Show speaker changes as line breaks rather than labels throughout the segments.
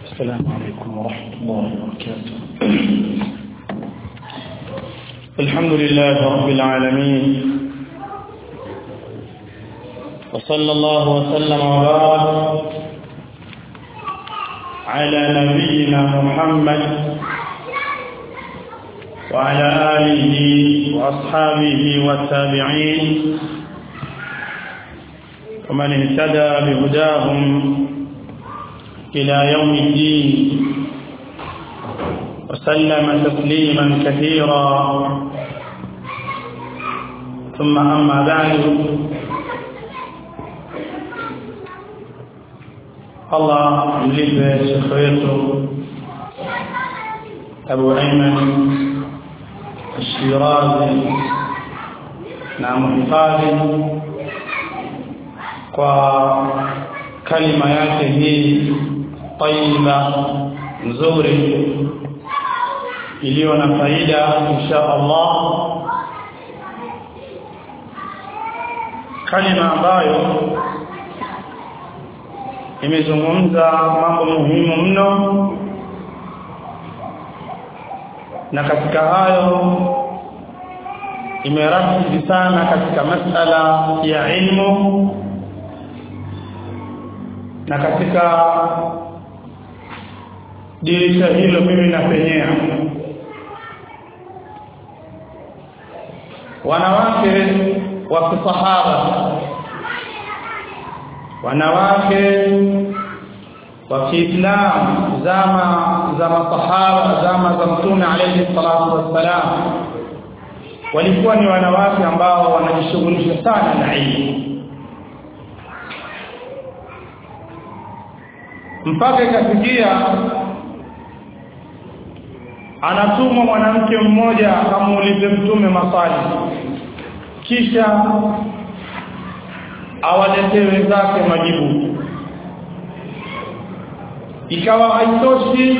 السلام عليكم ورحمة الله وبركاته الحمد لله رب العالمين وصلى الله وسلم وبارك على نبينا محمد وعلى آله وأصحابه والتابعين ومن اهتدى بهداهم إلى يوم الدين وسلم تسليما كثيرا ثم أما بعد الله يلف شيخيته أبو أيمن الشيرازي نعم حفاظي kwa kalima yake hii tayyiba nzuri iliyo na faida insha Allah kalima ambayo imezungumza mambo muhimu mno na katika hayo imerafiki sana katika masala ya ilmu na katika dirisha hilo mimi napenyea wanawake wa kisahaba wanawake wa Kiislamu zama za masahaba zama za mtume alayhi salatu wassalam walikuwa ni wanawake ambao wanajishughulisha sana na ilmu mpaka ikafikia anatumwa mwanamke mmoja akamuulize mtume maswali kisha awaletee wenzake majibu ikawa haitoshi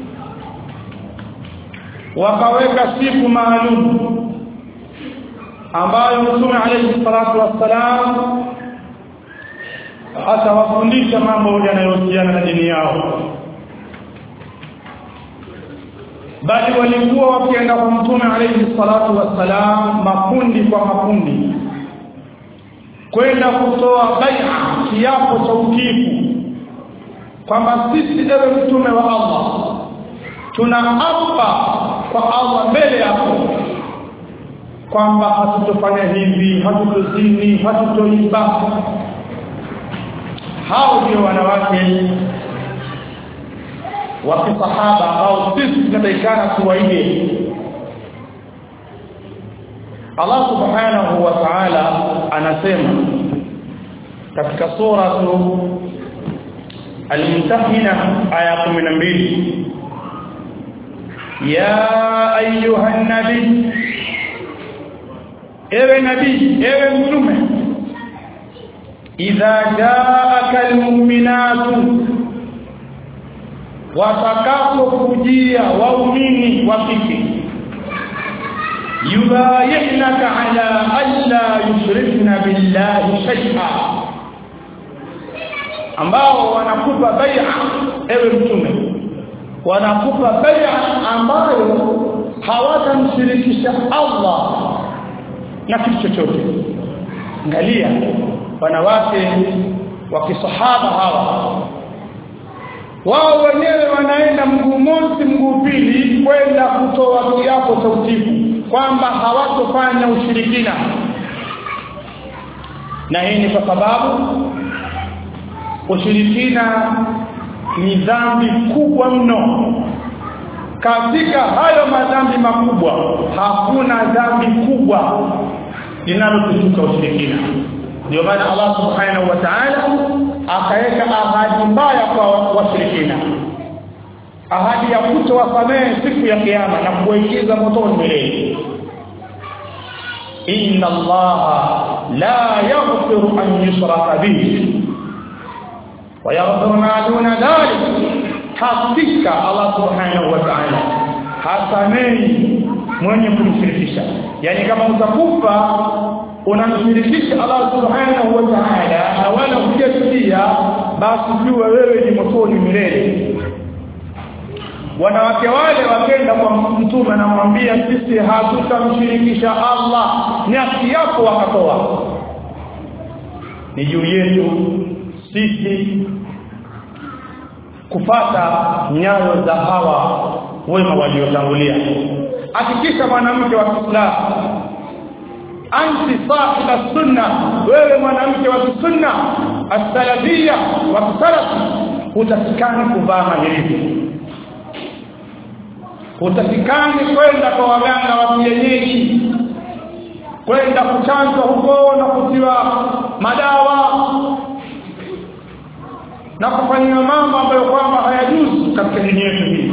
wakaweka siku maalum ambayo mtume alayhi salatu wassalam atawafundisha mambo yanayohusiana na dini yao bali walikuwa wakienda kwa mtume alayhi salatu wassalam makundi kwa makundi kwenda kutoa bai'a kiapo cha utiifu kwamba sisi ewe mtume wa Allah tunaapa kwa Allah mbele yako kwamba hatutofanya hivi hatutozini hatutoiba hao ndio wanawake wa kisahaba ambao sisi tunatakikana tuwaige Allah subhanahu wa ta'ala anasema katika sura Al-Mumtahina aya 12 ya ayuha nabii ewe nabii ewe mtume idha jaaka almu'minatu watakapokujia waumini wa kike yubayihnaka ala alla yushrikna billahi shay'a ambao wanakupa bai'a ewe mtume wanakupa bai'a ambayo hawatamshirikisha Allah na kitu chochote angalia wanawake wa kisahaba hawa wao wenyewe wanaenda mguu mosi mguu pili kwenda kutoa kiapo cha utifu kwamba hawatofanya ushirikina na hii ni kwa sababu ushirikina ni dhambi kubwa mno katika hayo madhambi makubwa hakuna dhambi kubwa linalotutuka ushirikina ndio maana Allah subhanahu wa ta'ala akaweka ahadi mbaya kwa washirikina ahadi ya kutowasamehe siku ya kiyama na kuwaingiza motoni milele inna Allah la yaghfiru an yushraka bihi wa yaghfiru ma duna dhalik hakika Allah subhanahu wa ta'ala hasamehi mwenye kumshirikisha yani kama utakufa unamshirikisha Allah subhanahu wa ta'ala na wala hujasikia basi jua wewe ni motoni milele wanawake wale wakenda kwa mtume anamwambia sisi hatutamshirikisha Allah ni haki yako wakatoa ni juu yetu sisi kufata nyayo za hawa wema waliotangulia hakikisha mwanamke wa Kiislamu anti sahiba sunna wewe mwanamke wa sunna as-salafia wa salaf utasikani kuvaa mahirizi utasikani kwenda kwa waganga wa kienyeji kwenda kuchanjwa huko na kutiwa madawa na kufanyia mambo ambayo kwamba hayajuzu katika dini yetu hii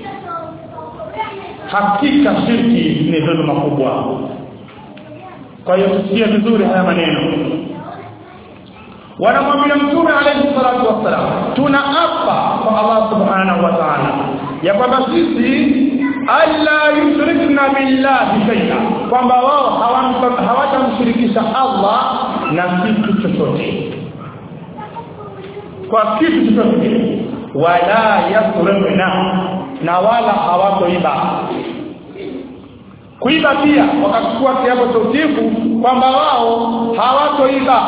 hakika shirki ni dhulma kubwa kwa hiyo tusikie vizuri haya maneno wanamwambia mtume alayhi salatu wassalam tunaapa kwa Allah subhanahu wa ta'ala ya kwamba sisi alla yushrikna billahi shay'a kwamba wao hawatamshirikisha Allah na kitu chochote kwa kitu chochote wala yasrifna na wala hawatoiba kuiba pia wakachukua kiapo cha utifu kwamba wao hawatoiba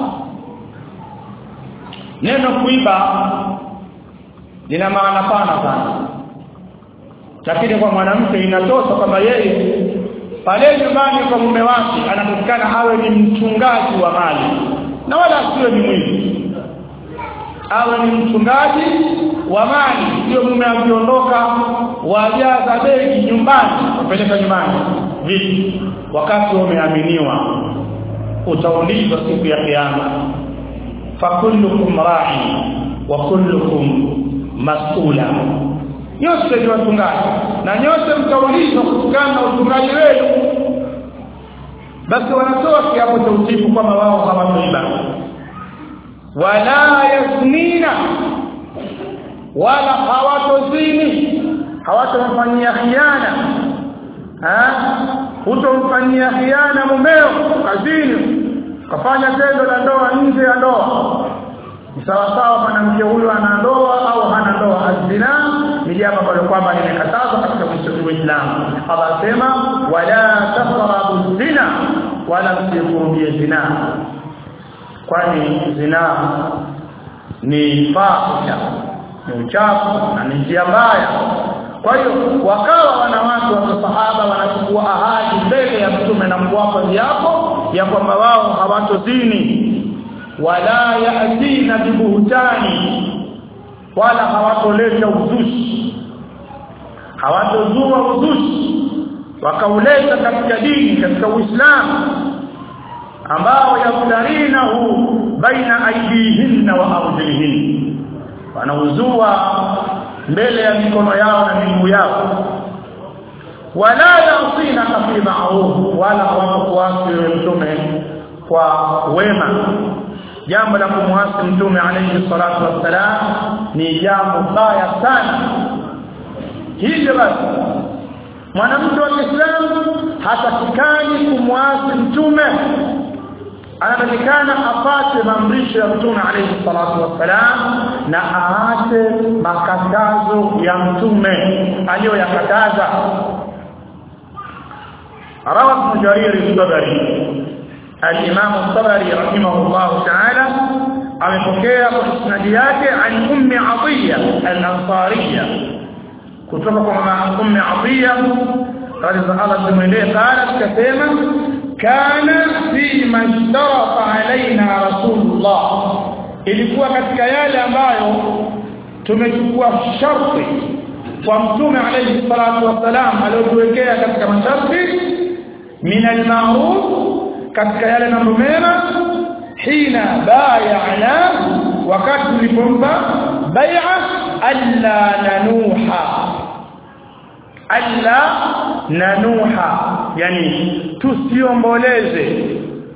neno kuiba lina maana pana sana lakini kwa mwanamke inatosha kwamba yeye pale nyumbani kwa mume wake anapatikana awe ni mchungaji wa mali na wala asiwe ni mwizi awe ni mchungaji wa mali sio mume akiondoka wajaza begi nyumbani kupeleka nyumbani vipi wakati umeaminiwa utaulizwa siku ya kiyama fakullukum ra'i wa kullukum mas'ula nyote ni wachungaji na nyote mtaulizwa kutokana na uchungaji wenu basi wanatoa kiapo cha utifu kwamba wao hawatoiba wala yasnina wala hawatozini hawatomfanyia khiana ha hutomfanyia khiana mumeo kazini kafanya tendo la ndoa nje ya ndoa sawa sawa mwanamke huyo ana ndoa au hana ndoa azina ni jambo ambalo kwamba limekatazwa katika Uislamu Allah sema wala taqrabu zina wala msikurubie zina kwani zina ni fahisha ni uchafu na ni njia mbaya kwa hiyo wakawa wanawake wa sahaba wanachukua ahadi mbele ya mtume na kuwapa viapo ya kwamba wao hawatozini wala yatina bibuhtani wala hawatoleta uzushi hawatozua uzushi wakauleta katika dini katika Uislamu ambao yaftarinahu baina aidihinna wa arjulihin wanauzua mbele ya mikono yao na miguu yao wala yasina fi ma'ruf wala hawakuasi mtume kwa wema jambo la kumwasi mtume alayhi salatu wassalam ni jambo baya sana hivyo basi mwanamke wa Kiislamu hatakikani kumwasi mtume anatakikana apate maamrisho ya mtume alayhi salatu wassalam na aache makatazo ya mtume aliyoyakataza روى ابن جرير الطبري الإمام الطبري رحمه الله تعالى amepokea kwa isnadi yake an ummi atiya al-ansariya kutoka kwa mama ummi atiya radhiya Allah tumwendee qala kasema kana fi mashtarafa alaina rasulullah ilikuwa katika yale ambayo tumechukua sharti kwa mtume alayhi salatu wasalam aliyotuwekea katika masharti min al-ma'ruf katika yale mambo mema hina bay'ana wakati tulipompa bai'a alla nanuha alla nanuha yani tusiomboleze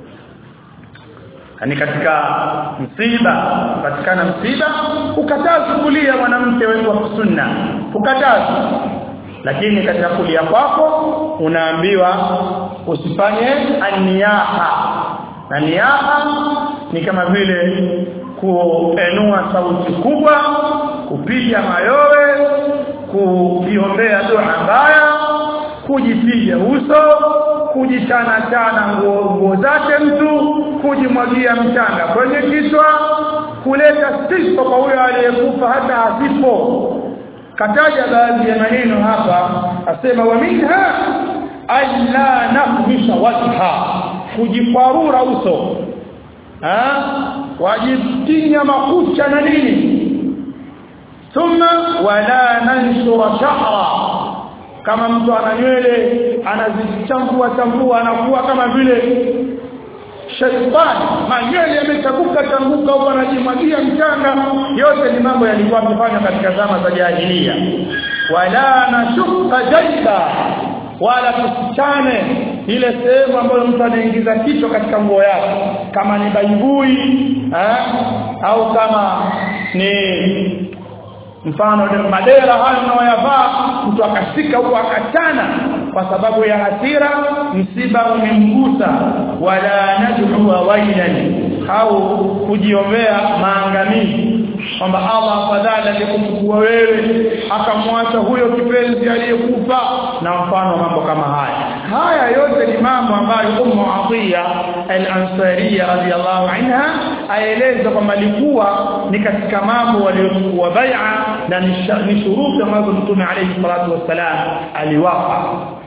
yani katika msiba patikana msiba ukataza kulia mwanamke wetu wa sunna ukataza lakini katika kulia kwako unaambiwa usifanye aniyaha na niyaha ni kama vile kuenua sauti kubwa kupiga mayowe kujiombea dua mbaya kujipiga uso kujichana chana nguo nguo zake mtu kujimwagia mchanga kwenye kichwa kuleta sifa kwa huyo aliyekufa hata asipo kataja baadhi ya maneno hapa asema wa minha alla naqmisha wajha kujikwarura uso ha wajitinya makucha na nini thumma wala nanshura shahra kama mtu ana nywele anazichambua chambua anakuwa kama vile shaitani manywele yamechaguka changuka huko anajimwagia mchanga yote ni mambo yalikuwa yamefanywa katika zama za jahiliya wala nashuka jaiba wala tusichane ile sehemu ambayo mtu anaingiza kichwa katika nguo yake kama ni baibui eh, au kama ni mfano ni madera hayo unaoyavaa mtu akashika huko akachana kwa sababu ya hasira msiba umemgusa wala nad'u wailan au kujiombea maangamizi kwamba Allah afadhali angekuchukua wewe akamwacha huyo kipenzi aliyekufa na mfano mambo kama haya haya yote ni mambo ambayo Ummu Atiya al-Ansariya radhiyallahu anha aeleza kwamba alikuwa ni katika mambo waliochukua bai'a na ni shuruti ambazo Mtume alayhi salatu wassalam aliwapa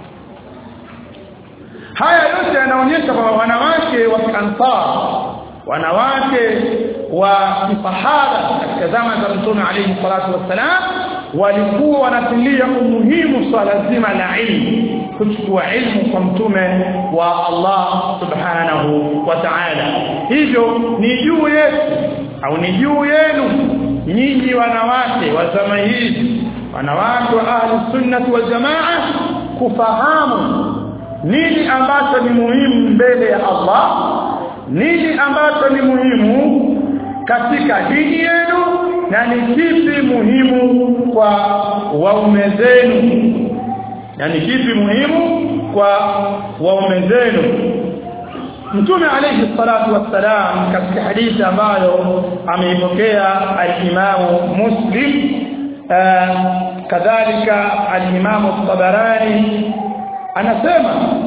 haya yote yanaonyesha kwamba wanawake wa Ansar wanawake wa kisahaba katika zama za Mtume alayhi salatu wassalam walikuwa wanatilia umuhimu swala zima la ilmu kuchukua ilmu kwa mtume wa Allah subhanahu wa ta'ala hivyo ni juu yetu au ni juu yenu nyinyi wanawake wa zama hizi wanawake wa ahli sunnati wal jamaa kufahamu nini ambacho ni muhimu mbele ya Allah nini ambacho ni muhimu katika dini yenu na ni kipi muhimu kwa waume zenu na ni kipi muhimu kwa waume zenu Mtume alayhi salatu wassalam katika hadithi ambayo ameipokea al-Imam Muslim kadhalika al-Imam Tabarani anasema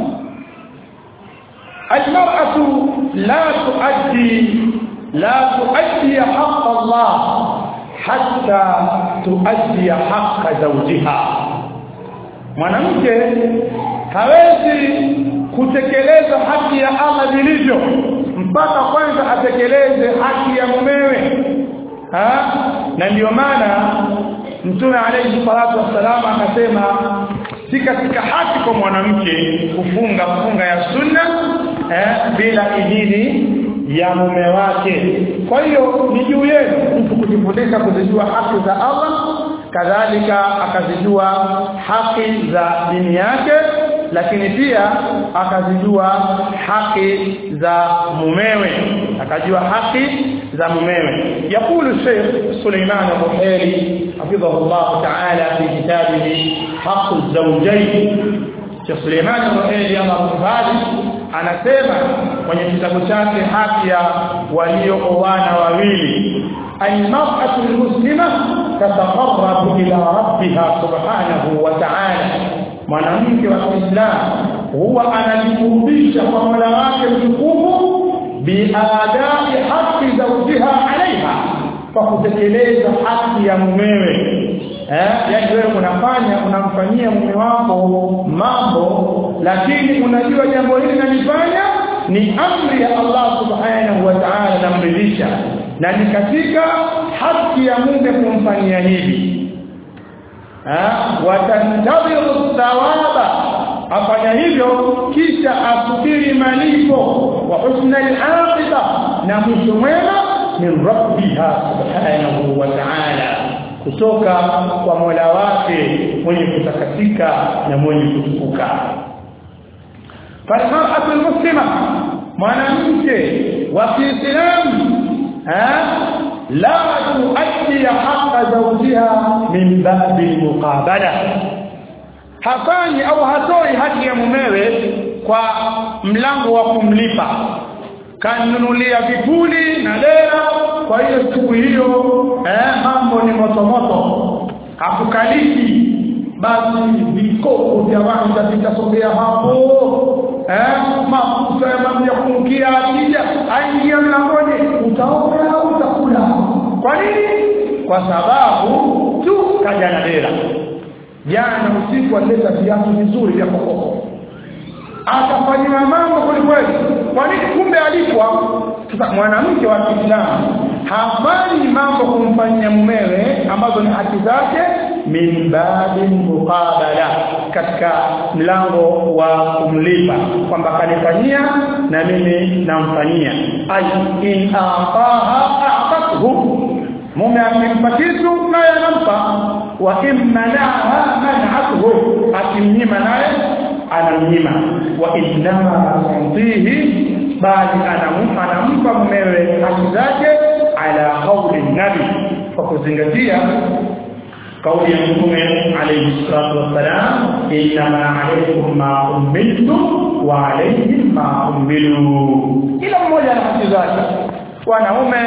al-mar'atu la tuaddi la tuaddi haqq Allah hatta tuaddi haqq zawjiha mwanamke hawezi kutekeleza haki ya Allah vilivyo mpaka kwanza atekeleze haki ya mumewe ha? na ndiyo maana mtume alayhi salatu wassalam akasema si katika haki kwa mwanamke kufunga funga ya sunna eh, bila idhini ya mume wake kwa hiyo ni juu yenu mtu kujifundisha kuzijua haki za Allah kadhalika akazijua haki za dini yake lakini pia akazijua haki za mumewe akajua haki za mumewe yakulu Sheikh Suleiman Buhari حفظه الله تعالى في كتابه حق الزوجين Sheikh Suleiman Buhari Allah mfadhi anasema kwenye kitabu chake haki ya waliooana wawili المرأة المسلمة تتقرب إلى ربها سبحانه وتعالى mwanamke wa Kiislamu huwa anajikurubisha kwa Mola wake mtukufu biadai haki zawjiha alaiha kwa kutekeleza haki ya mumewe eh yani wewe unafanya unamfanyia mume wako mambo lakini unajua jambo hili nalifanya ni amri ya Allah subhanahu wa ta'ala namridhisha na ni katika haki ya mume kumfanyia hivi watantadhiru thawaba afanya hivyo kisha asubiri malipo wa husna al-aqiba na mwisho mwema min rabbiha subhanahu wa ta'ala kutoka kwa Mola wake mwenye kutakatika na mwenye kutukuka falmar'atu al-muslima mwanamke wa Kiislamu la tuaddi haqqa zawjiha min babi muqabala hafanyi au hatoi haki ya mumewe kwa mlango wa kumlipa kanunulia vipuli na dera kwa hiyo siku hiyo eh mambo ni moto moto hakukaliki basi vikopo vya wanja vitasogea hapo eh mafuta ya maji ya kumkia akija aingia mlangoni utaoga au utakula kwa nini kwa sababu tu kaja na dera jana usiku alileta viatu vizuri vya kokoko akafanyiwa mambo kwelikweli kwa nini kumbe alipwa sasa mwanamke wa Kiislamu hafanyi mambo kumfanyia mumewe ambazo ni haki zake min babi muqabala katika mlango wa kumlipa kwamba kanifanyia na mimi namfanyia ay in ataha a'tathu mume akimpa kitu naye anampa wa imanaha man'atuhu akimnyima naye anamnyima wa innama tantihi bali anampa anampa mumewe haki zake ala qawli nabi kwa kuzingatia kauli ya mtume alayhi salatu wassalam inma alaykum ma umiltum wa alayhim ma umilu kila mmoja ana haki zake wanaume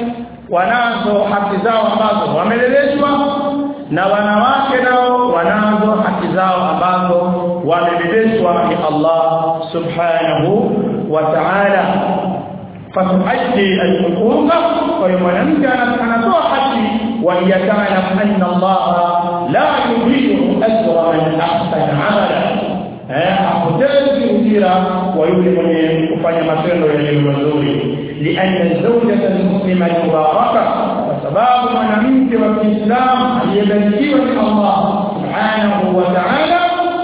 wanazo haki zao ambazo wameleleshwa na wanawake nao wanazo haki zao ambazo wamebebeshwa ni Allah subhanahu wa ta'ala fatuaddi al-huquqa kwa hiyo mwanamke anatoa haki wa yata'lam anna Allah la yudhi'u ajra man ahsana 'amala eh apotezi ujira wa yule mwenye kufanya matendo yaliyo mazuri lianna zawjata al-muslima mubaraka kwa sababu mwanamke wa Kiislamu aliyebarikiwa ni Allah subhanahu wa ta'ala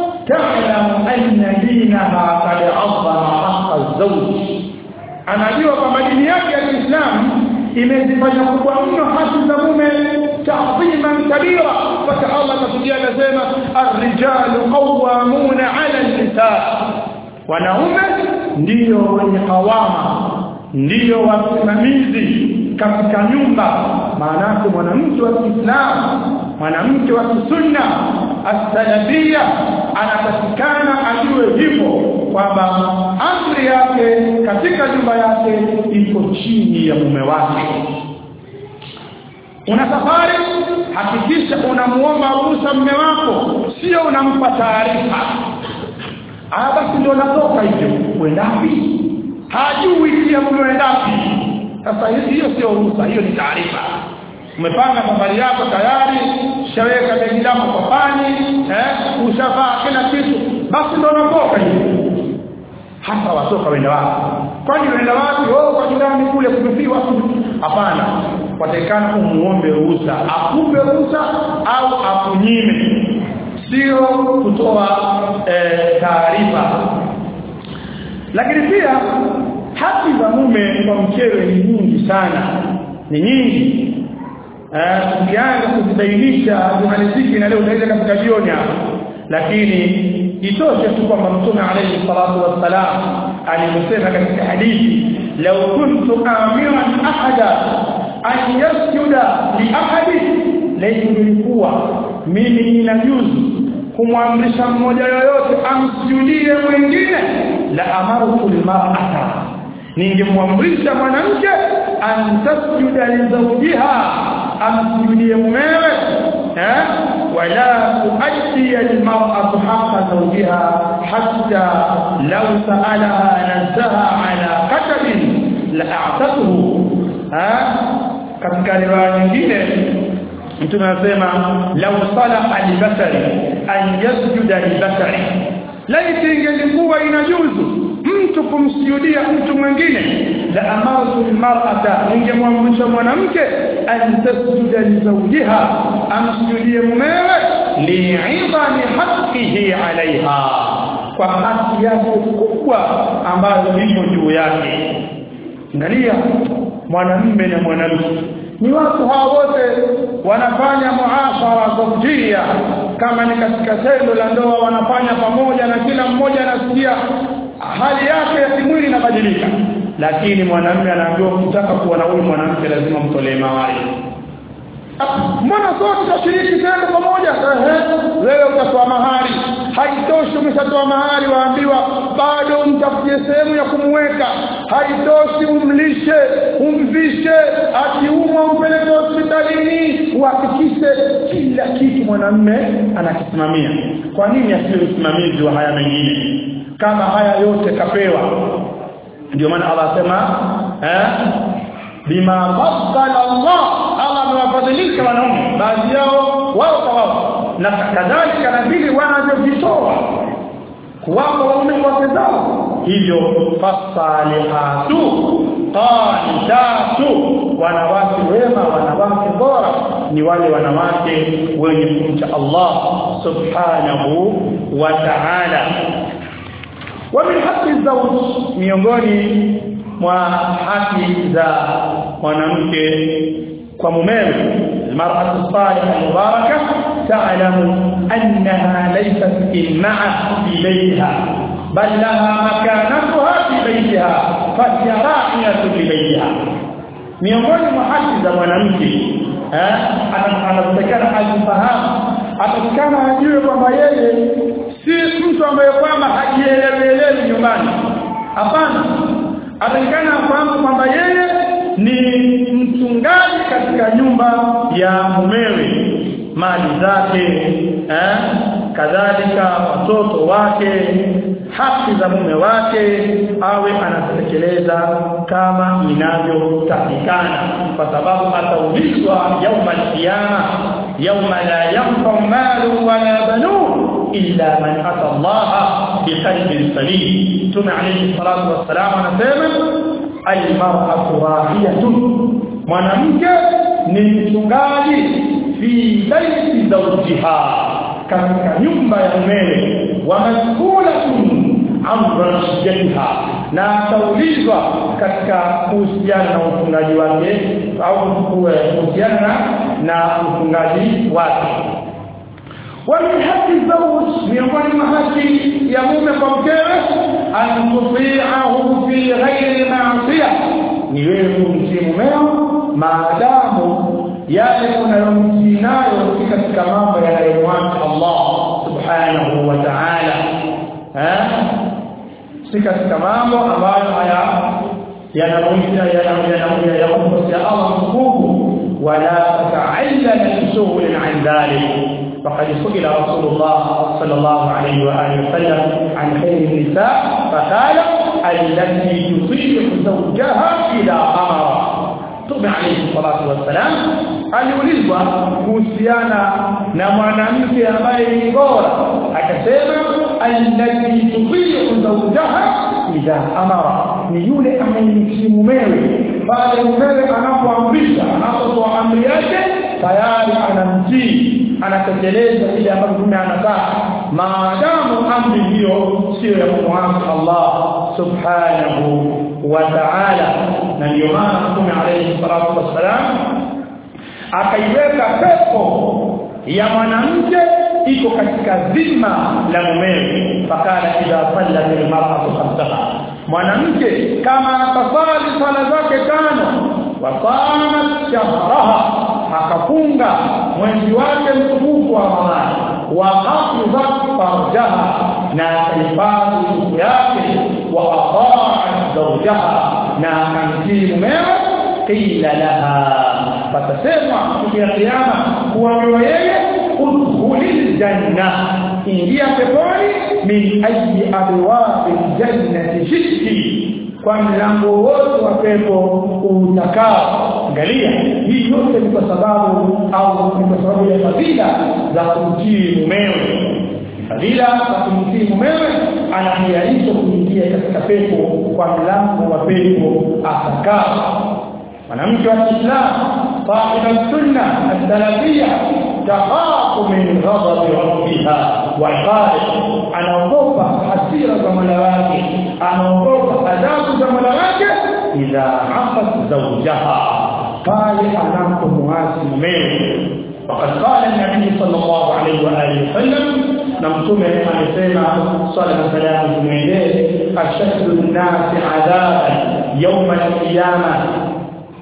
تعلم أن دينها قد عظم حق الزوج anajua kwamba dini yake ya Kiislamu imezifanya kubwa mno haki za mume ta'dhiman kabira mpaka Allah tafsiri anasema ar-rijalu qawwamuna 'ala an-nisaa wanaume ndiyo wenye kawama ndiyo wasimamizi katika nyumba maana yake mwanamke wa Kiislamu mwanamke wa kisunna as-salafia anatakikana ajue hivyo kwamba amri yake katika nyumba yake iko chini ya mume wake una safari hakikisha unamuomba ruhusa mume wako sio unampa taarifa ah basi ndio natoka hivyo uendapi hajui pia mume uendapi sasa hiyo sio ruhusa hiyo ni taarifa umepanga safari yako tayari ushaweka begi lako kwa pani eh ushavaa kila kitu basi ndio unatoka hivi hasa watoka wenda wapi kwani wenda wapi oh kwa jirani kule kumefiwa hapana watakana umuombe ruhusa akupe ruhusa au akunyime sio kutoa eh, taarifa lakini pia haki za mume kwa mkewe ni nyingi sana ni nyingi tukianza kuzibainisha zimaliziki na leo utaweza katika jioni hapa lakini itoshe tu kwamba mtume alayhi salatu wassalam alimsema katika hadithi law kuntu amiran ahada an yasjuda li ahadi laingilikuwa mimi ninajuzu kumwamrisha mmoja yoyote amsujudie mwingine la amartu almar'ata ningemwamrisha mwanamke antasjuda li zawjiha amsujudie mumewe eh wala tuaddi almar'atu haqqa zawjiha hatta law sa'alaha nazaha ala katabin la a'tatuhu eh katika riwaya nyingine mtume anasema law salaha libasari an yasjuda libasari laiti ingelikuwa inajuzu mtu kumsujudia mtu mwingine la amartu almar'ata ningemwamrisha mwanamke an tasjuda li zawjiha amsujudie mumewe li'idhami haqqihi 'alayha kwa haki yake kubwa ambayo iko juu yake angalia mwanamume na mwanamke ni watu hawa wote wanafanya muashara zawjia kama ni katika tendo la ndoa wanafanya pamoja na kila mmoja anasikia hali yake ya kimwili inabadilika lakini mwanamume anaambiwa kutaka kuwa na huyu mwanamke lazima mtolee mahari mbona sote tutashiriki tendo pamoja ehe wewe utatoa mahari haitoshi umeshatoa mahari waambiwa bado umtafutie sehemu ya kumweka haitoshi umlishe umvishe akiumwa umpeleke hospitalini uhakikishe kila kitu mwanamme anakisimamia kwa nini asiwe msimamizi wa haya mengine kama haya yote kapewa ndio maana Allah asema eh bima faddala Allah Allah amewafadhilisha wanaume baadhi yao wao kwa wao na kadhalika na vile wanavyovitoa kuwapa waume wake zao hivyo fasalihatu qanitatu wanawake wema wanawake bora ni wale wanawake wenye kumcha Allah subhanahu wa ta'ala wa min haqqi zawj miongoni mwa haki za mwanamke kwa mumewe المرأة الصالحة المباركة تعلم أنها ليست إمعة في بيتها بل لها مكانتها في بيتها فهي راعية لبيتها miongoni mwa haki za mwanamke anatakana ajifahamu atakana ajue kwamba yeye si mtu ambaye kwamba hajielewelewi nyumbani hapana atakana afahamu kwamba yeye ni mchungaji katika nyumba ya mumewe mali zake eh kadhalika watoto wake haki za mume wake awe anatekeleza kama inavyotakikana kwa sababu ataulizwa yauma alqiyama yauma la yanfa malu wala banun illa man ata Allah biqalbin salim tuna alayhi salatu wassalam anasema almar'atu rahiyatun mwanamke ni mchungaji fi baiti zawjiha katika nyumba ya mumewe wa mas'ulatun an rashiyatiha na ataulizwa katika kuhusiana na ufungaji wake au kuhusiana na ufungaji wake ومن حق الزوج miongoni mwa haki ya mume kwa mkewe an tuti'ahu fi ghairi ma'siyah ni wewe kumtii mumeo maadamu yale unayomtii nayo si katika mambo yanayomwacha Allah subhanahu wa ta'ala eh si katika mambo ambayo haya yanamuita yanamuita yanamuita Allah mkubwa wala ta'allana bisuhulin an dhalik فقد سئل رسول الله صلى الله عليه وآله وسلم عن خير النساء فقال التي تطيع زوجها إذا أمر Mtume alayhi salatu wassalam aliulizwa kuhusiana na mwanamke ambaye ni bora akasema allati tubiu zawjaha idha amara ni yule anayemtii mumewe pale mumewe anapoamrisha anapotoa amri yake tayari anamtii anatekeleza ile ambayo mume anataka maadamu amri hiyo sio ya kumwasi Allah subhanahu wa ta'ala na ndio maana mtume alayhi salatu wassalam akaiweka pepo ya mwanamke iko katika dhima la mumewe fakala idha salla bil mar'atu khamsaha mwanamke kama atasali sala zake tano wa qamat shahraha akafunga mwezi wake mtukufu wa Ramadhani wa hafidhat farjaha na akahifadhi siku yake wa ata'at zawjaha na akamtii mumewe qila laha fatasemwa siku ya kiyama kuambiwa yeye udkhulil janna ingia peponi min ayi abwabi jannati shiki kwa mlango wote wa pepo utakao angalia hii yote ni kwa sababu au ni kwa sababu ya fadhila za kumtii mumewe fadhila za kumtii mumewe anahiarisha kuingia katika pepo kwa mlango wa pepo atakao mwanamke wa Kiislamu صاحب السنة السلفية تخاف من غضب ربها وعقابه anaogopa hasira za Mola wake anaogopa adhabu za Mola wake idha afat zawjaha pale anapomwasi mumewe وقد قال النبي صلى الله عليه واله وسلم نمتم amesema صلى الله عليه وسلم اشد الناس عذابا يوم القيامه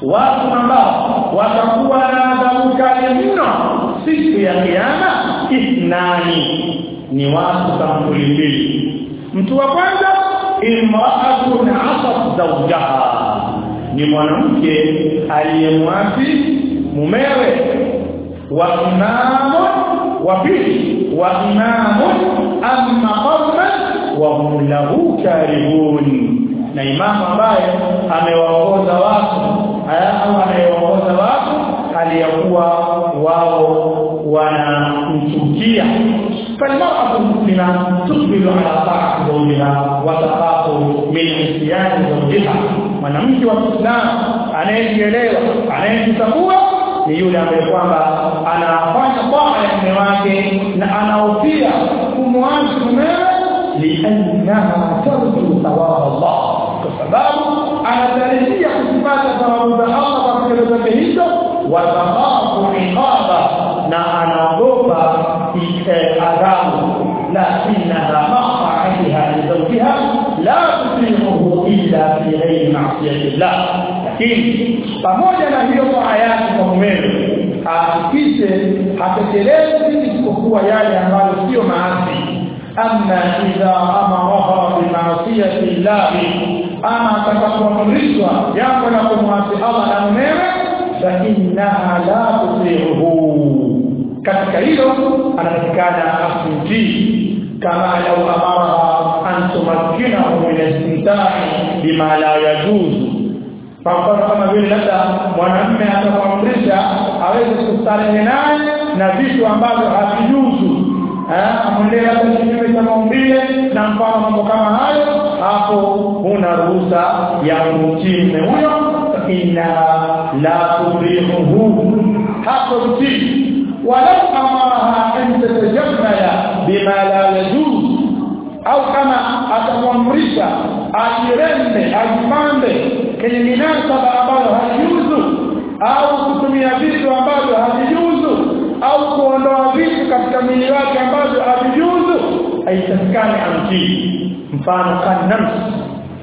watu ambao watakuwa na adhabu kali mno siku ya kiyama ithnani ni watu sampuli mbili mtu wa kwanza imra'atun 'asat zawjaha ni mwanamke aliyemwasi mumewe wa imamu wa pili wa imamu amma qawman wa hum lahu karihun na imamu ambaye amewaongoza watu au anayeongoza watu aliyakuwa wao wanamchukia فالمرأة المسلمة تقبل على طاعة زوجها وتخاف من عصيان زوجها mwanamke wa Kiislamu anayejielewa anayejitambua ni yule ambaye kwamba anafanya taa ya mume wake na anahofia kumwacha mumewe liannaha tarju thawab Allah kwa sababu anatarajia kupata thawabu za Allah kwa kitendo chake hicho wa thawabu iqaba na anaogopa adhabu lakinaha maqa'atiha li zawjiha la tusimuhu illa fi ghairi ma'siyati Allah lakini pamoja na hiyo taa yake kwa mumewe ahakikishe hatekelezi isipokuwa yale ambayo sio maasi amma idha amaraha bima'siyati Allah ama atakapoamrishwa jambo la kumwasi Allah na mumewe fa innaha la tusimuhu katika hilo anatakikana asimtii kama lau amara an tumakkinahu min istimta'i bima la yajuzu kwa mfano kama vile labda mwanamume atakuamrisha aweze kustarehe naye na vitu ambavyo havijuzu amwendee labda kinyume cha maumbile na mfano mambo kama hayo hapo huna ruhusa ya kumtii mume huyo inna la tubrihuhu hapo mtii ولو أمرها أن تتجمل بما لا يجوز au kama atamwamrisha ajirembe ajipambe kwenye minasaba ambayo haijuzu au kutumia vitu ambavyo havijuzu au kuondoa vitu katika mwili wake ambavyo havijuzu haitakikani amtii mfano kanamsi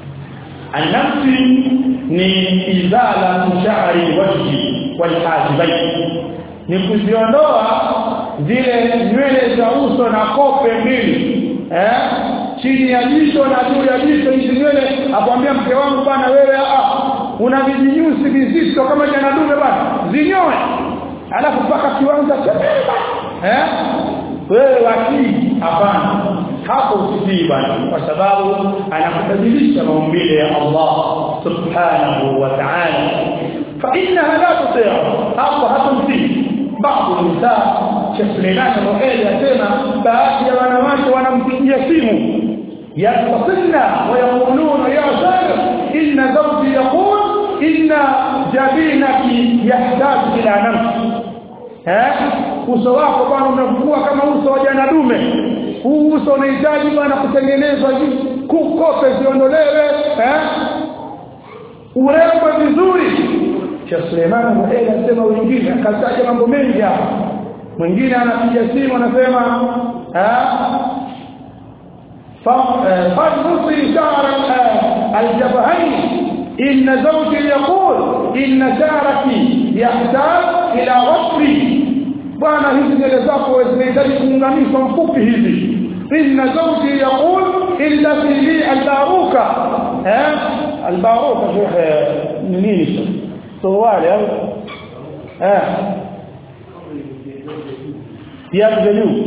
anamsi ni izala sha'ri wajhi walhajibain ni kuziondoa zile nywele za uso na kope mbili eh chini ya jicho na juu ya jicho hizi nywele akwambia mke wangu bana wewe ah una vijinyusi vizito kama jana dume bana zinyoe alafu paka kiwanza cha eh wewe wakii hapana hapo usitii bana kwa sababu anakubadilisha maumbile ya Allah subhanahu wa ta'ala fa innaha la tuti' hapo hatumtii baadhi ya nisaa Sheikh Suleiman Roheli asema baadhi ya wanawake wanampigia simu yastasilna wayaquluna ya sadiq inna zawji yaqul inna jabinaki yahtaju ila nafsi eh uso wako bwana unakuwa kama uso wa jana dume huu uso unahitaji bwana kutengenezwa kukope ziondolewe eh urembo vizuri Sheikh Suleiman Roheli anasema wengine akataja mambo mengi hapa mwingine anapiga simu anasema فنصي شعر الجبهين إن زوجي يقول إن شعرك يحتاج إلى وصفي bwana hizi nywele zako zinahitaji kuunganishwa mfupi hivi inna zawji yaqul illa fi li albaruka eh albaruka ni nini suruali au eh viatu vya juu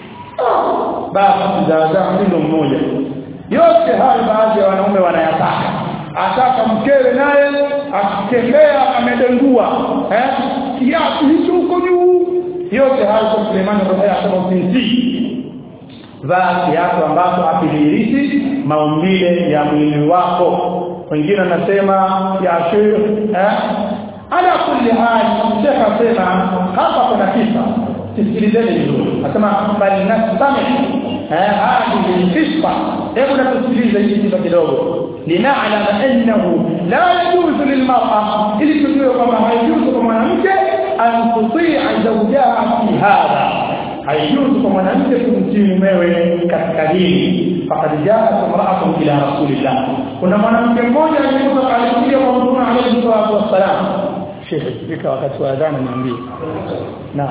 basi za mtindo mmoja yote hayo baadhi ya wanaume wanayataka ataka mkewe naye akitembea amedengua eh kiatu hicho huko juu yote hayo kwa Suleiman Rohaya asema usimtii vaa kiatu ambacho hakidhihirishi maumbile ya mwili wako wengine anasema ya shir eh ala kulli hal shekha asema hapa kuna kisa tusikilizeni vizuri nasema bali nastami eh hadi kisfa hebu na tusikilize hii kisa kidogo lina'lam annahu la yajuzu lilmar'a ili tujue kwamba haijuzu kwa mwanamke an tuti'a zawjaha fi hadha haijuzu kwa mwanamke kumtii mumewe katika hili faqad jaat imra'atun ila rasulillah kuna mwanamke mmoja alikuja alikuja kwa mtume alayhi salatu wassalam shehe fika wakati wa adhana niambie na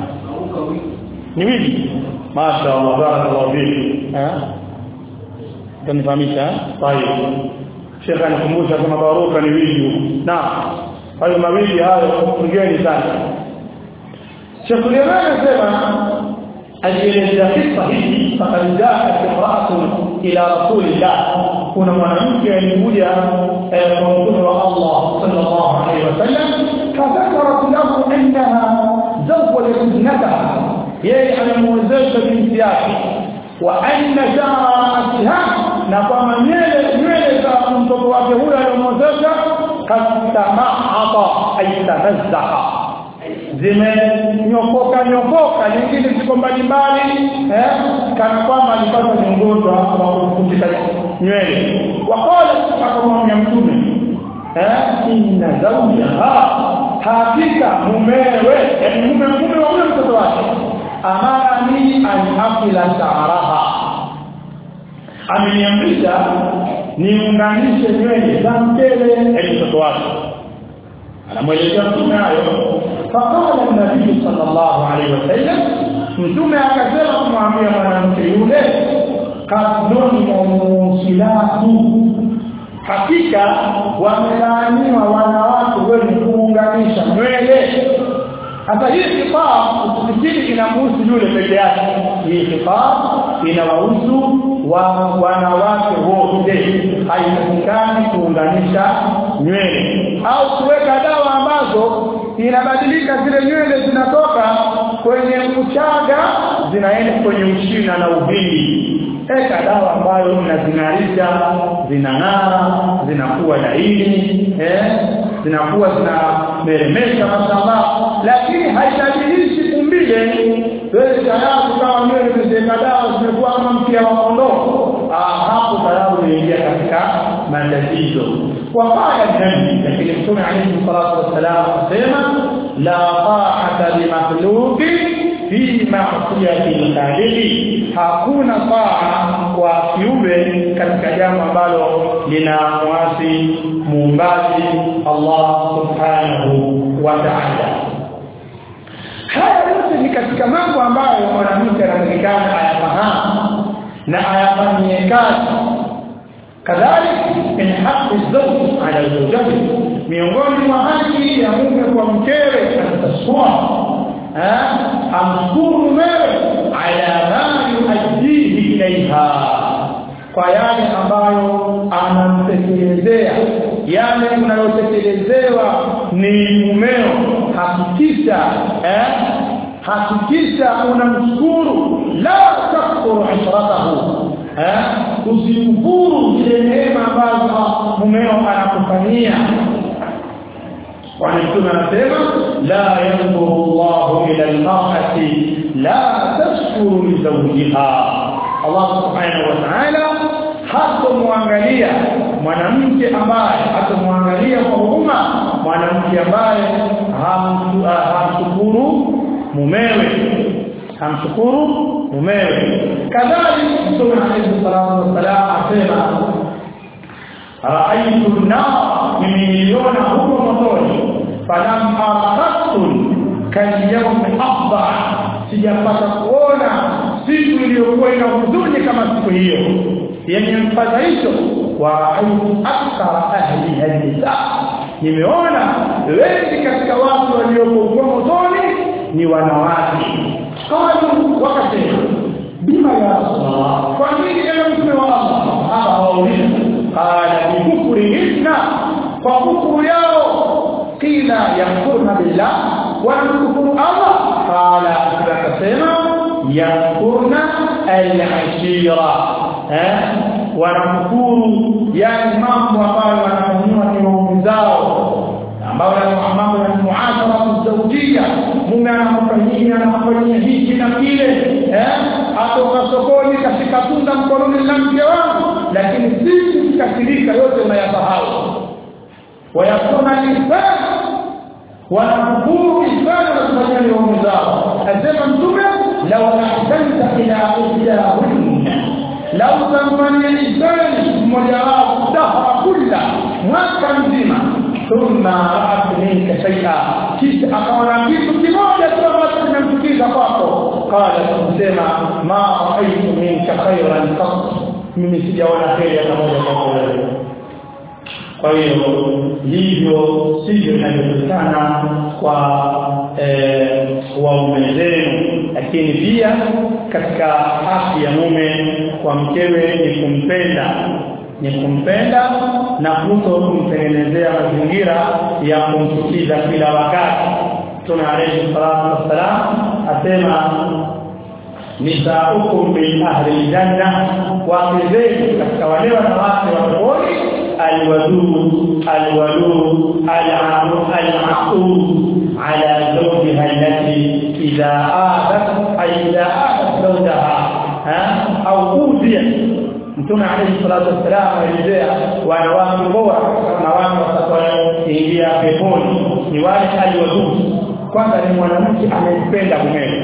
ni wiki masha Allah barakallahu fiki eh tunifahamisha طيب shehe anikumbusha kama baruka ni wiki na hayo mawili hayo ngeni sana Sheikh Suleiman anasema alielezea kisa hiki fakad jaat imra'atun ila rasulillah kuna mwanamke alikuja kwa mtume wa Allah sallallahu alaihi wasallam fadhakarat lahu annaha zawwajat ibnataha yeye amemwezesha binti yake wa anna sha'atiha na kwamba nywele nywele za mtoto wake huyo aliyomwezesha kastamahata ay tanazzaha zimenyokoka nyokoka nyingine ziko mbalimbali eh kana kwamba alipata miongozo wa kufutika nywele waqala akamwambia mtume eh inna zawjaha hakika mumewe yani mume mume wa yule mtoto wake amara ni an afila sha'raha ameniamrisha niunganishe nywele za mbele ya mtoto wake anamwelezea mtume hayo faqala an-nabii sallallahu alaihi wasallam mtume akasema kumwambia mwanamke yule kadhoni musilatu hakika wamelaaniwa wanawake wenye kuunganisha nywele hata hii kifaa usifikiri inamhusu yule peke yake hii kifaa inawahusu wa wanawake wote haitakikani kuunganisha nywele au kuweka dawa ambazo inabadilika zile nywele zinatoka kwenye uchaga zinaenda kwenye ushina na uvindi eka dawa ambayo inazing'arisha zinang'ara zinakuwa laini eh zinakuwa zinameremesha mashallah lakini haibadilishi umbile wewe tayari kama nywele zimeweka dawa zimekuwa kama mpia wa kondoo hapo tayari unaingia katika matatizo وقال النبي لكن الرسول عليه الصلاه والسلام asema la ta'ata li makhluq fi ma'siyati al-khaliq hakuna taa kwa kiumbe katika jambo ambalo lina mwasi muumbaji Allah subhanahu wa ta'ala haya yote ni katika mambo ambayo mwanamke anatakikana ayafahamu na ayafanyie kazi kadhalika min haqqi zawj ala zawjati miongoni mwa haki ya mume kwa mkewe atasua amshukuru mumewe ala ma yuaddihi ilaiha kwa yale ambayo anamtekelezea yale unayotekelezewa ni mumeo hakikisha eh hakikisha unamshukuru la takfuru ashratahu eh usikufuru zile neema ambazo mumeo anakufanyia kwani mtume anasema la yanzuru Allahu ila al-mar'ati la tashkuru li zawjiha Allah subhanahu wa ta'ala hatomwangalia mwanamke ambaye hatomwangalia kwa huruma mwanamke ambaye hamshukuru mumewe hamshukuru mumewe kadhalika mtume alayhi salatu wasalam asema raaitu an-nar nimeiona huko motoni falam arakatun kalyawm afdha sijapata kuona siku iliyokuwa ina huzuni kama siku hiyo yenye mfadhaisho wa raaitu akthara ahli hadisa nimeona wengi katika watu waliokuwa motoni ni wanawake qalu wakasema bima ya rasulullah kwa nini ewe mtume wa Allah hapa hawauliza qala bi kufrihinna kwa kufuru yao qila yakfurna billah wa yakfuru Allah qala akasema yakfurna al-ashira eh wanakufuru yani mambo ambayo wanafanyiwa ni waume zao ambayo ni mambo ya muashara zawjia mume anamfanyia anamfanyia hiki na kile eh atoka sokoni kashika tunda mkononi na mke wangu lakini sisi tukasirika yote unayasahau wayakuna lisan wanakufuru lisan na kufanyia ni waume zao asema mtume law ahsanta ila ihdahunna lau tamfanyia lisani mmoja wao dahra kulla mwaka mzima thumma ra'at minka shay'a kisha akaona kitu kimoja tu ambacho kimemchukiza kwako qala kusema ma raaitu minka khairan qat mimi sijaona heri hata moja kwako wewe kwa hiyo hivyo sivyo inavyopatikana kwa eh, waume zenu lakini pia katika haki ya mume kwa mkewe ni kumpenda ni kumpenda na kuto kumtengenezea mazingira ya kumchukiza kila wakati Mtume alayhi salatu wassalam asema nisaukum min ahli janna wake zenu katika wale wanawake wa peponi alwadud alwadud alamu almaqud ala zawjiha allati idha adat ay idha adat zawjaha au udhiya Mtume alayhi salatu wassalam alielezea wanawake bora wanawake watakaoingia peponi ni wale alwadud kwanza ni mwanamke anayempenda mumewe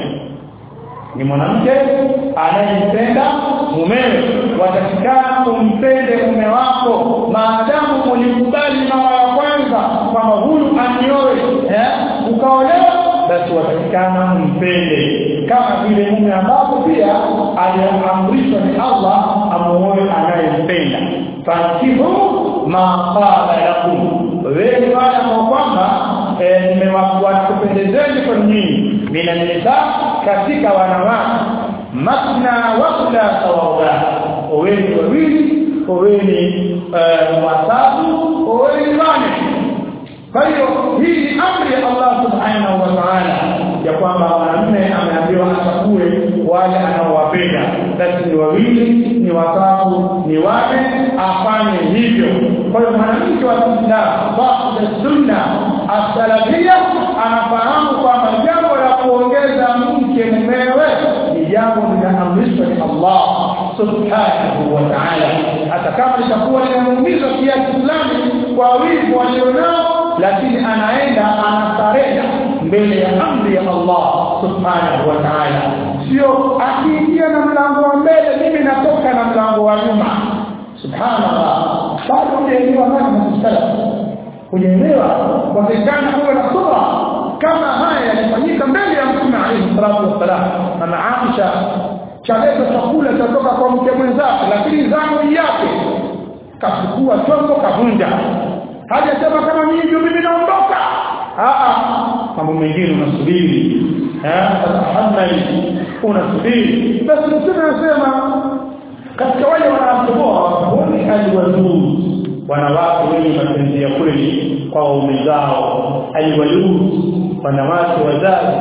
ni mwanamke anayempenda mumewe watakikana umpende mume wako maadamu ulikubali mara ya kwanza kwamba huyu anioe eh ukaolewa basi watakikana umpende kama vile mume ambapo pia aliamrishwa ni Allah amuoe anayempenda fankihu ma qala lakum wewe wale ambao kwamba nimewakupendezeni kwa nyinyi mina nisa katika wanawake masna wa thulatha wa ruba oweni wawili oweni watatu oweni wane kwa hiyo hii ni amri ya Allah subhanahu wa ta'ala ya kwamba mwanamume ameambiwa achague wale anaowapenda basi ni wawili ni watatu ni wane afanye hivyo kwa hiyo mwanamke wa Kiislamu baada sunna asalafia anafahamu kwamba jambo la kuongeza mke mumewe ni jambo linaamrishwa ni Allah subhanahu wa ta'ala hata kama litakuwa linamuumiza kiasi fulani kwa wivu walionao lakini anaenda anasarenda mbele ya amri ya Allah subhanahu wa ta'ala sio akiingia na mlango wa mbele mimi natoka na mlango wa nyuma subhanallah bado hujaelewa nani msalaf hujaelewa kwa vijana kuwa na subra kama haya yalifanyika mbele ya mtume alayhi salatu wassalam mama Aisha chaleta chakula chatoka kwa mke mwenzake lakini zamu yake kachukua chombo kavunja hajasema kama mimi ndio mimi naondoka a mambo mengine unasubiri eh tatahammali unasubiri basi mtume anasema katika wale wanaotoboa wakaoni alwadud wanawake wenye mapenzi ya kweli kwa waume zao alwadud wanawake wazazi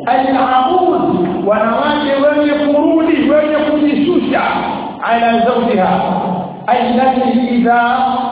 alabud wanawake wenye kurudi wenye kujishusha ala zawjiha التي إذا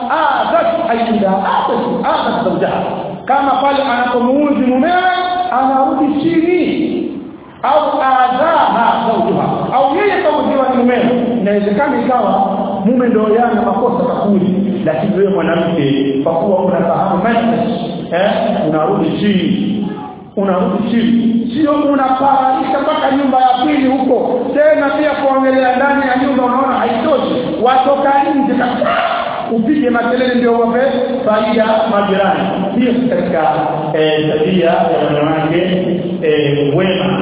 آذت أي إذا آذت آذت زوجها كما قال أنا كموز ممير أنا رضي شيني au adhaha zawjuha au yeye kama ni mume inawezekana ikawa mume ndio yana makosa kakuli lakini wewe mwanamke kwa kuwa unafahamu manhaj eh unarudi chini unarudi chini sio unaparisha mpaka nyumba ya pili huko tena pia kuongelea ndani ya nyumba unaona haitoshi watoka nje kabisa upige makelele ndio wape faida majirani hiyo katika tabia ya wanawake wema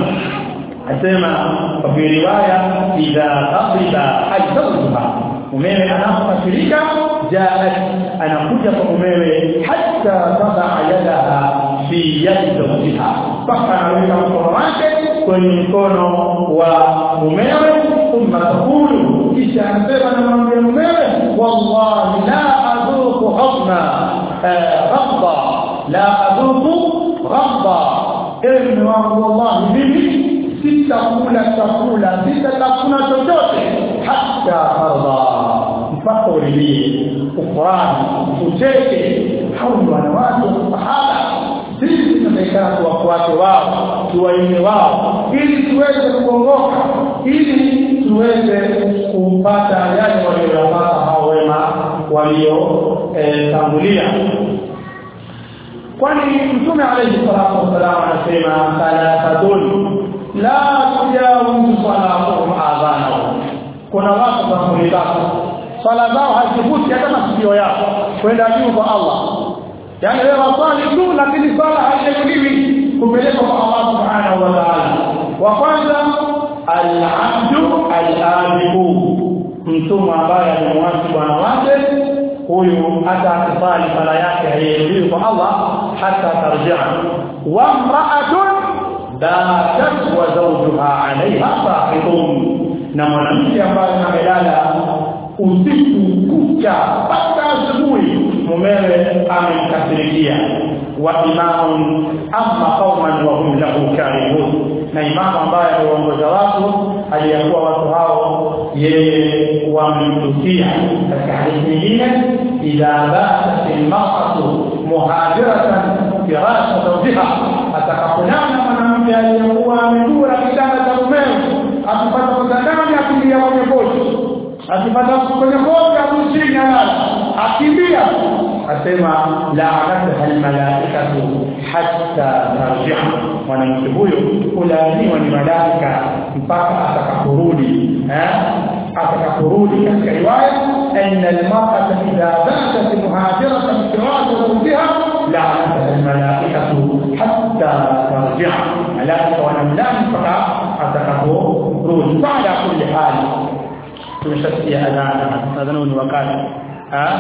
asema kwa riwaya idha qadiba hajjatuha mumewe anapofasirika jaat anakuja kwa mumewe hatta tada yadaha fi yadi zawjiha mpaka anaweka mkono wake kwenye mkono wa mumewe thumma taqulu kisha anasema na mwambie mumewe wallahi la adhuku hadna ghadba la adhuku ghadba ewe mume wangu wallahi mimi sitakula chakula sitatafuna chochote hata arda mpaka uridhie ufurahi ucheke hao ni wanawake wa sahaba sisi tunatakikana tuwafuate wao tuwaime wao ili tuweze kuongoka ili tuweze kupata yale waliyopata hao wema waliotangulia kwani mtume alayhi salatu wasalam anasema thalathatun la tujawizu salatuhum adhanahum kuna watu wa tatu swala zao hazivuti hata masikio yao kwenda juu kwa Allah yani wewe waswali tu lakini swala haijakuliwi kupelekwa kwa Allah subhanahu wa ta'ala wa kwanza al-abdu al-abiku mtumwa ambaye amemwasi bwana wake huyu hata akisali sala yake hairudiwi kwa Allah hata tarjia wa imra'atun batat wa zawjuha 'alayha saqitun na mwanamke ambaye amelala usiku kucha mpaka asubuhi mumewe amemkasirikia wa imamun amma qauman wa hum lahu karihun na imamu ambaye anaongoza watu aliyakuwa watu hao yeye wamemtukia katika hadithi nyingine idha batat almar'atu muhajiratan firasha zawjiha atakaponana mwanamke aliyekuwa amedura kitanda cha mumewe akipata kutandani akimbia kwenye kochi akipata kwenye kochi akuchini alala akimbia asema la'anatuha almalaikatu hatta tarji'a mwanamke huyo kulaaniwa ni malaika mpaka atakaporudi eh atakaporudi katika riwaya anna almar'ata idha batat muhajiratan firasha zawjiha la'anatuha almalaikatu hatta tarji'a malaika wanamlani mpaka atakaporudi baada kulli hali tumeshasikia adhana adhana ni wakati ah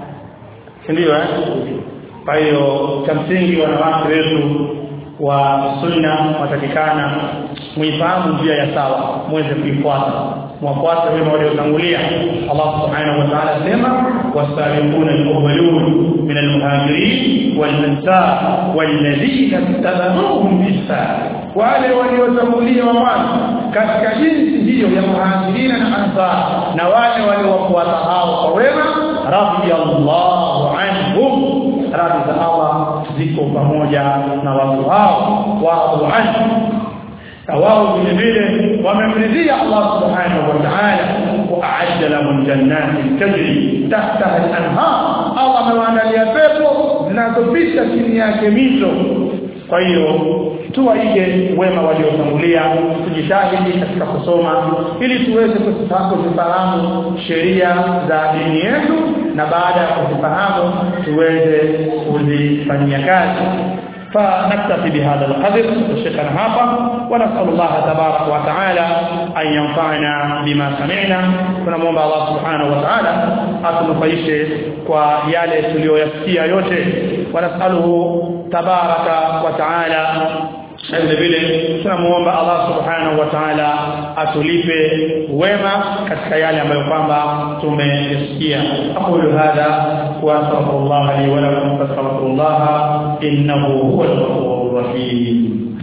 ndio eh kwa hiyo cha msingi wanawake wetu wa sunna watakikana muifahamu njia ya sawa muweze kuifuata mwafuate wema waliotangulia Allah subhanahu wa ta'ala sema wasabiquna al-awwalun min al-muhajirin wal-ansar walladhina tabi'uhum bi-ihsan wale waliotangulia wa mwanzo katika jinsi hiyo ya muhajirina na ansar na wale waliowafuata hao kwa wema radiyallahu anhum radhi za Allah ziko pamoja na watu hao wa anhu na wao vile vile wamemridhia Allah subhanahu wa ta'ala wa a'adda lahum jannatin tajri tahtaha al-anhar Allah amewaandalia pepo zinazopita chini yake mito kwa hiyo tuwaige wema waliotangulia tujitahidi katika kusoma ili tuweze kuzifahamu sheria za dini yetu na baada ya kuzifahamu tuweze kuzifanyia kazi فنكتفي بهذا القدر شكرا هذا ونسأل الله تبارك وتعالى أن ينفعنا بما سمعنا ونموomba Allah subhanahu wa ta'ala atunufaishe kwa yale tuliyoyasikia yote wanasaluhu tabaraka wa ta'ala vile vile tunamuomba Allah subhanahu wa ta'ala atulipe wema katika yale ambayo kwamba tumesikia aqulu hadha wa astaghfirullah li wa lakum fastaghfirullah innahu huwal ghafurur rahim